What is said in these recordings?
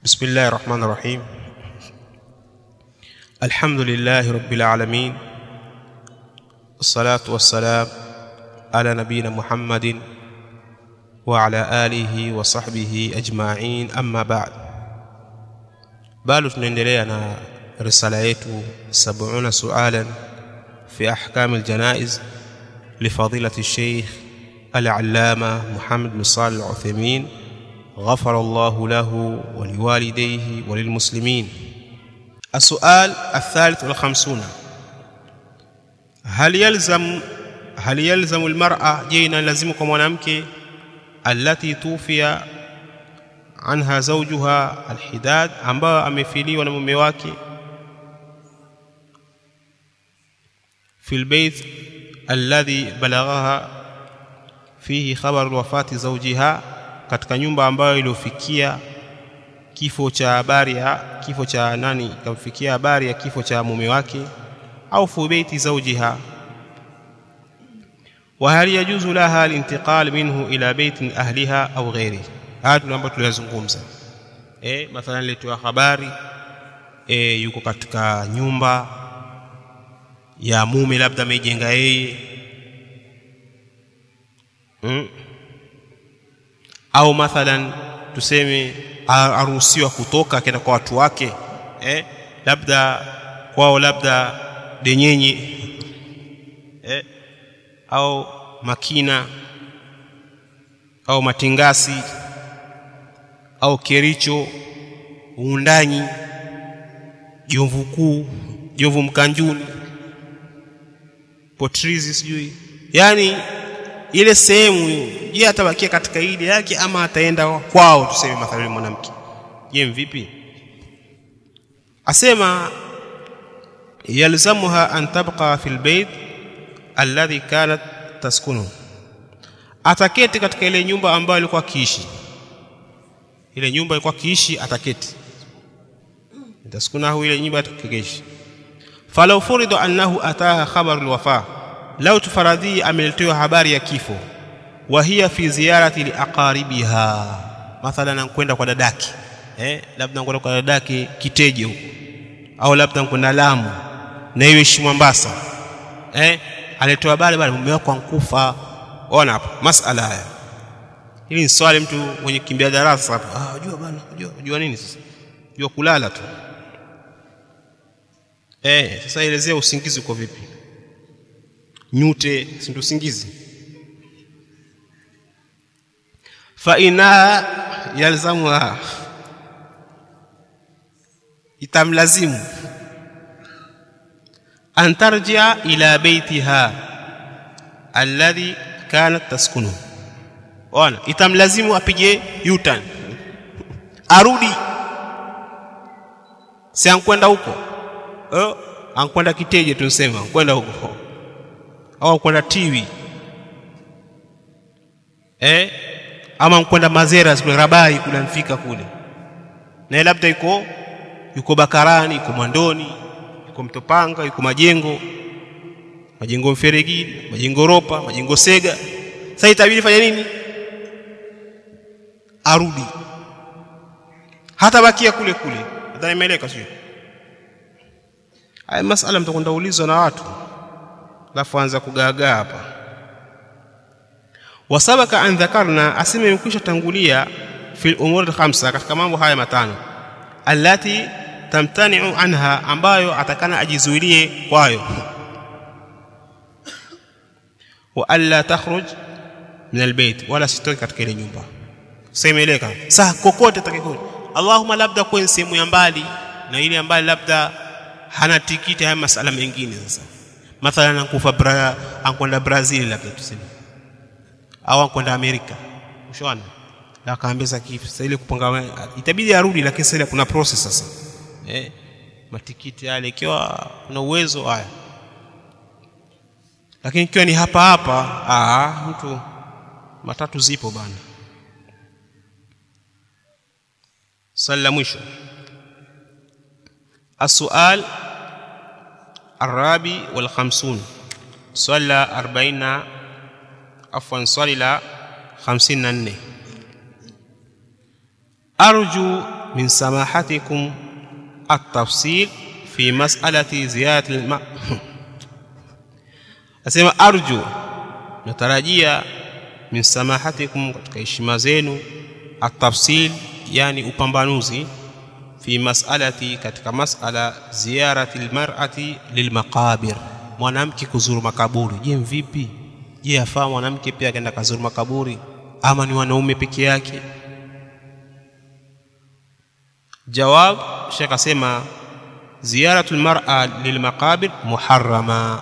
بسم الله الرحمن الرحيم الحمد لله رب العالمين الصلاة والسلام على نبينا محمد وعلى آله وصحبه أجمعين أما بعد bado tunaendelea na risala yetu 70 sualan fi ahkam aljanaiz لفضيلة الشيخ العلامة محمد بن صالح العثيمين غفر الله له ولوالديه وللمسلمين السؤال الثالث والخمسون هل يلزم هل يلزم المرأة جينا لازمكم mwanamke التي توفي anha zawjuha alhidad ambayo amefiliwa na mume wake fi albayt alladhi balaghaha fihi khabar wafati zawjiha katika nyumba ambayo iliyofikia kifo cha habari ya kifo cha nani kamfikia habari ya kifo cha mume wake au fi baiti zawjiha wa hal yajuzu laha alintiqal minhu ila baitin ahliha au ghairihi haya tuna ambayo tuliyazungumza eh mathalan letewa habari e, yuko katika nyumba ya mume labda ameijenga yeye mm. au mathalan tuseme aruhusiwa kutoka akaenda kwa watu wake eh labda kwao labda denyenye eh au makina au matingasi au kericho uundanyi jomvu kuu jomvu mkanjuni potrizi sijui yani ile sehemu je atabakia katika ile yake ama ataenda kwao tuseme mathalan mwanamke je vipi asema yalzamuha an tabqa fil bayt alladhi kanat taskunu ataketi katika ile nyumba ambayo alikuwa akiishi ile nyumba ilikuwa kiishi ataketi taskunahu ile nyumba atakeishi falau furidu annahu ataha khabaru alwafa lau tufaradhi ameletewa habari ya kifo wa hiya fi ziyarati liaqaribiha mathalan kwenda kwa dadaki eh labda kwenda kwa dadaki kiteje huko au labda kwenda Lamu na iwe shi Mombasa eh alitoa habari bali mume wako ankufa ona hapo masala haya hili ni swali mtu mwenye kimbia darasa hapo ah unajua bana unajua unajua nini sasa unajua kulala tu eh sasa elezea usingizi uko vipi nyute si ndio usingizi fa ina yalzamuha itamlazimu an tarjia ila baitiha alladhi kanat taskunuhu ona itamlazimu apige yutan arudi si ankwenda huko eh ankwenda kiteje tunasema kwenda huko au ankwenda tiwi eh ama ankwenda mazera kule rabai kule mfika kule na labda yuko yuko bakarani yuko mwandoni yuko mtopanga yuko majengo majengo mferegini majengo ropa majengo sega sasa itabidi fanya nini arudi hata bakia kule kule nadhani imeeleka sio haya masala mtakwenda ulizwa na watu alafu anza kugaagaa hapa wasabaka an dhakarna asema imekwisha tangulia fi umuri khamsa katika mambo haya matano allati tamtani'u anha ambayo atakana ajizuilie kwayo wa alla takhruj min albayt wala sitoki katika ile nyumba semeleka saa kokote takikote Allahumma labda kwenye sehemu ya mbali na ile ambayo labda hana tikiti haya masala mengine sasa mathalan ankufa bra ankwenda Brazil labda tuseme au ankwenda Amerika ushaona na akaambia kifu sasa ile kupanga itabidi arudi lakini sasa kuna process sasa eh matikiti yale ikiwa kuna uwezo haya lakini ikiwa ni hapa hapa ah mtu matatu zipo bana swali la mwisho السؤال الرابع والخمسون swali la 40 afwan swali la 54 arju min samahatikum at-tafsil fi mas'alati ziyarati al asema arju natarajia min samahatikum katika heshima zenu at-tafsil yani upambanuzi fi mas'alati katika mas'ala ziyarati al-mar'ati lilmaqabir mwanamke kuzuru makaburi je vipi je afaa mwanamke pia akaenda kazuru makaburi ama ni wanaume peke yake jawab shekh asema ziyaratu almar'a lilmaqabir muharrama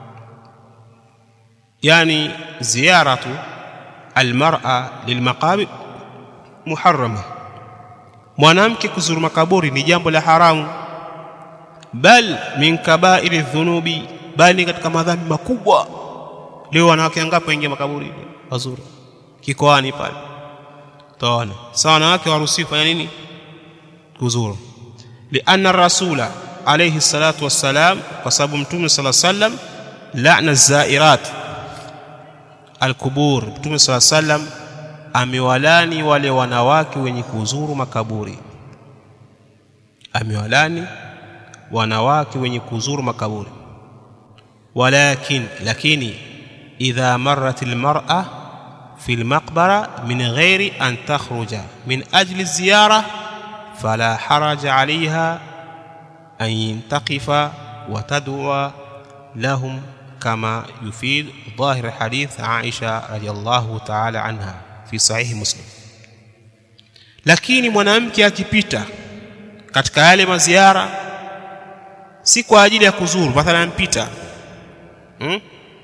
yani ziyaratu almar'a lilmaqabir muharrama mwanamke kuzuru makaburi ni jambo la haramu bal min kaba'iri dhunubi bali katika madhambi makubwa leo wanawake wangapi waingia makaburi wazuri kikoani pale taona sawa wanawake waruhusiwi kufanya nini kuzuru lianna rasula alayhi salatu wassalam kwa sababu mtume sala sallam la'na zairat alqubur mtume sala sallam amewalani wale wanawake wenye kuzuru makaburi amewalani wanawake wenye kuzuru makaburi walakin lakini idha marrat almar'a في المقبرة من غير أن تخرج من أجل الزيارة فلا حرج عليها أن تقف وتدعو لهم كما يفيد ظاهر حديث عائشة رضي الله تعالى عنها في صحيح مسلم lakini mwanamke akipita katika yale maziara si kwa ajili ya kuzuru mathalan mpita hmm?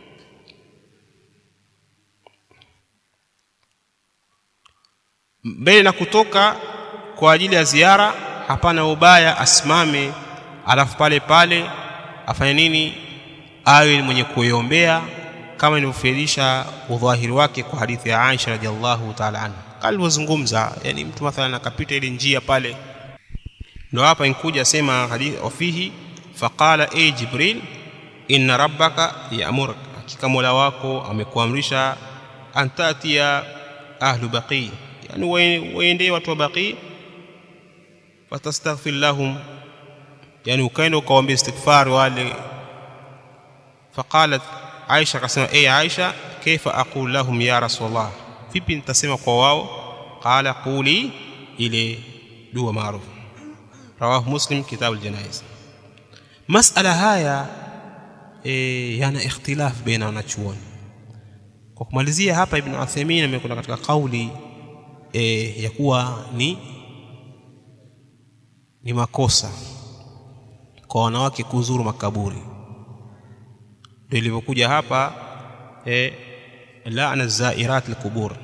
mbele na kutoka kwa ajili ya ziara hapana ubaya asimame alafu pale pale afanye nini awe mwenye kuiombea kama ilivyofirisha udhahiri wake kwa hadithi ya Aisha radhiallahu ta'ala anha alivyozungumza yani mtu mathalan akapita ile njia pale ndio hapa inkuja sema hadithi wafihi faqala ay jibril inna rabbaka ya'muruk hakika mola wako amekuamrisha antatia ahlu baqi yani waende watu wa baqi fatastaghfir lahum yani ukaenda ukawaambia istighfar wale faqalat Aisha akasema eh Aisha kaifa aqul lahum ya rasulullah vipi nitasema kwa wao qala quli ile dua maarufu rawahu muslim kitab aljanaiz masala haya e, yana ikhtilaf baina wanachuoni kwa kumalizia hapa ibn Uthaymeen amekwenda katika kauli e, ya kuwa ni ni makosa kwa wanawake kuzuru makaburi ndio ilivyokuja hapa e, laana zairat alqubur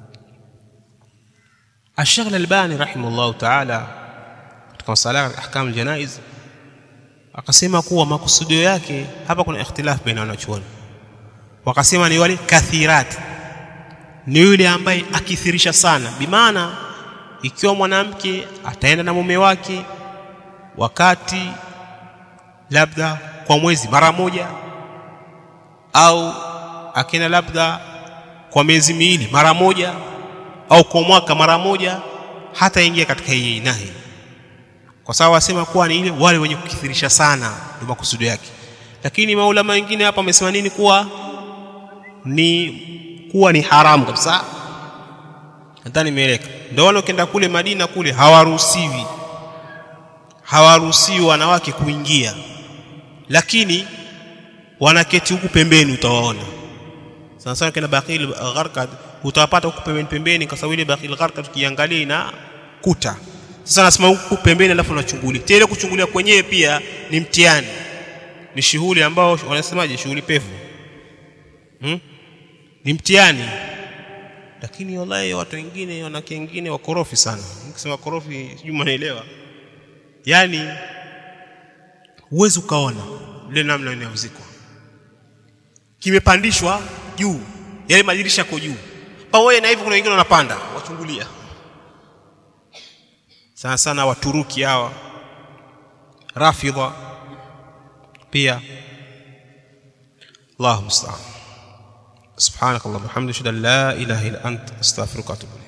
الشيخ الألباني رحمه الله تعالى katika masala ya ahkam aljanaiz akasema kuwa makusudio yake hapa kuna ikhtilaf baina wanachuoni wakasema ni wale kathirat ni yule ambaye akithirisha sana bimaana ikiwa mwanamke ataenda na mume wake wakati labda kwa mwezi mara moja au akienda labda kwa miezi miwili mara moja au kwa mwaka mara moja hata ingia katika hii nahi kwa sababu wasema kuwa ni ile wale wenye kukithirisha sana ndio makusudio yake lakini maulama wengine hapa wamesema nini kuwa ni kuwa ni haramu kabisa nadhani imeeleka ndio wale ukienda kule Madina kule hawaruhusiwi hawaruhusiwi wanawake kuingia lakini wanaketi huku pembeni utawaona sana sana kina Baqil Gharqad utawapata huku pembeni pembeni kwa sababu ile Baqil Gharqad tukiangalia ina kuta sasa nasema huku pembeni alafu unachungulia tele kuchungulia kwenyewe pia ni mtihani ni shughuli ambao wanasemaje shughuli pevu hmm? ni mtihani lakini wallahi watu wengine wanawake wengine wakorofi sana nikisema korofi sijui mnaelewa yani huwezi ukaona ile namna inavyozikwa kimepandishwa juu yale madirisha yako juu pamoja na hivyo kuna wengine wanapanda wachungulia sana sana waturuki hawa rafidha pia Allahu musta'an سبحانك اللهم وبحمدك اشهد ان لا اله الا انت استغفرك واتوب